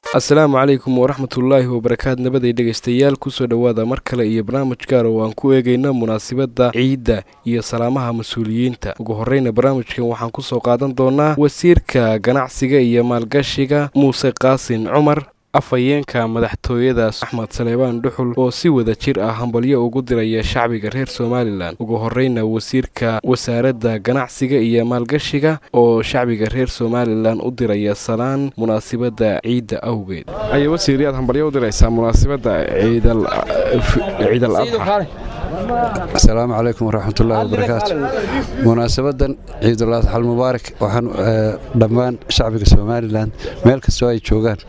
asalaamu calaykum waraxmatullaahi wabarakaatu nabaday dhegaystayaal kusoo dhowaada mar kale iyo barnaamij gaar oo aan ku eegayno munaasabadda ciidda iyo salaamaha mas-uuliyiinta ugu horreyna barnaamijkan waxaan kusoo qaadan doonaa wasiirka ganacsiga iyo maalgashiga muuse qaasin cumar afhayeenka madaxtooyada axmed saleebaan dhuxul oo si wada jir ah hambalyo ugu diraya shacbiga reer somalilan ugu horreyna wasiirka wasaaradda ganacsiga iyo maalgashiga oo shacbiga reer somalilan u diraya salaan munaasibadda ciidda awgeed ay wasiir yaad hambalyo u diraysaa munaasibadda ciidal adxa asalaamu calaykum waraxmatullaahi wabarakaatu munaasabadan ciidul adxa almubaarak waxaan dhammaan shacbiga somalilan meel kastoo ay joogaan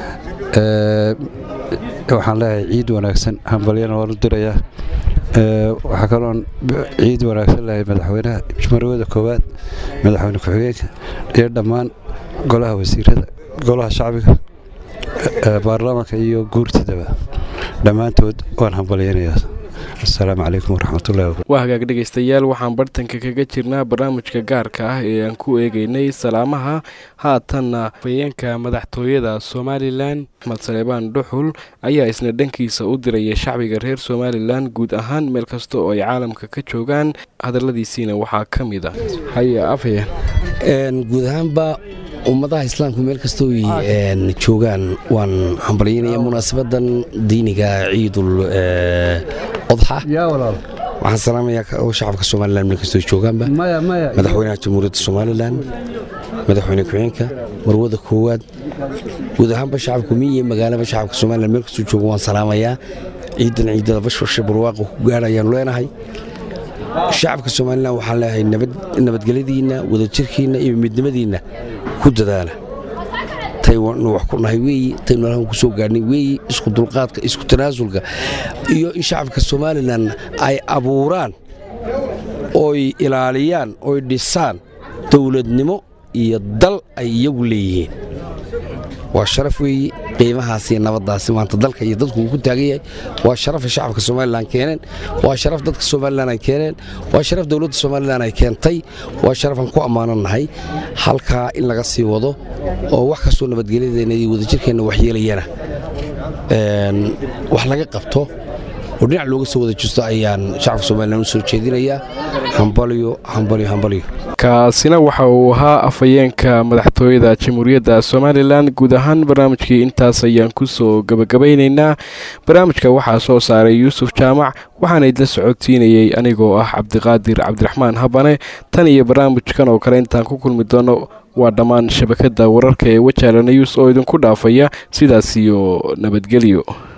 waxaan leeyahay ciid wanaagsan hambalyana waan u dirayaa waxaa kaloon ciid wanaagsan leeyahay madaxweynaha marwada koowaad madaxweyne ku-xigeenka iyo dhammaan golaha wasiirada golaha shacbiga baarlamaanka iyo guurtidaba dhammaantood waan hambalyaynayaa asalaamu calaykum waraxmatullahi waa hagaag dhegaystayaal waxaan bartanka kaga jirnaa barnaamijka gaarka ah ee aan ku eegaynay salaamaha haatanna afhayeenka madaxtooyada somalilan axmed saleebaan dhuxul ayaa isna dhankiisa u diraya shacbiga reer somalilan guud ahaan meel kasta oo ay caalamka ka joogaan hadalladiisiina waxaa ka mid ah haye afhayeen guud ahaanba ummadaha islaamku meel kastoo joogaan waan hambalyaynaya munaasabadan diiniga ciidul odxa waxaan salaamayaa shacabka somalilan meel kastoo joogaanba madaxweynaha jamhuuriyadda somalilan madaxweyne ku-xigeenka marwada koowaad guud ahaanba shacabka miyiyo magaalaba shacabka somalilan meel kastoo jooga waan salaamayaa ciidan ciidada bashbashe barwaaqa ku gaadhayaanu leenahay shacabka somalilan waxaan leeyahay nabadgelyadiinna wadajirkiinna iyo midnimadiinna ku dadaala taynu wax ku nahay weeyi taynu halkan ku soo gaadhnay weeyi isku dulqaadka isku tanaasulka iyo in shacabka somalilan ay abuuraan oy ilaaliyaan oy dhisaan dowladnimo iyo dal ay iyagu leeyihiin waa sharaf weeyi qiimahaas iyo nabaddaasi maanta dalka iyo dadku uu ku taagan yahay waa sharafay shacabka somalilan keeneen waa sharaf dadka somalilan ay keeneen waa sharaf dowladda somalilan ay keentay waa sharafaan ku ammaanannahay halkaa in laga sii wado oo wax kastoo nabadgelyadeenna iyo wadajirkeenna waxyeelayana wax laga qabto oo dhinac looga soo wada jisto ayaan shacabka somalilan u soo jeedinayaa hambalyo hambalyo hambalyo kaasina waxa uu ahaa afhayeenka madaxtooyada jamhuuriyadda somalilan guud ahaan barnaamijkii intaas ayaan kusoo gabagabaynaynaa barnaamijka waxaa soo saaray yuusuf jaamac waxaana idla socodsiinayey anigoo ah cabdiqaadir cabdiraxmaan habane tan iyo barnaamijkan oo kale intaan ku kulmi doono waa dhammaan shabakadda wararka ee wajaala news oo idinku dhaafaya sidaas iyo nabadgelyo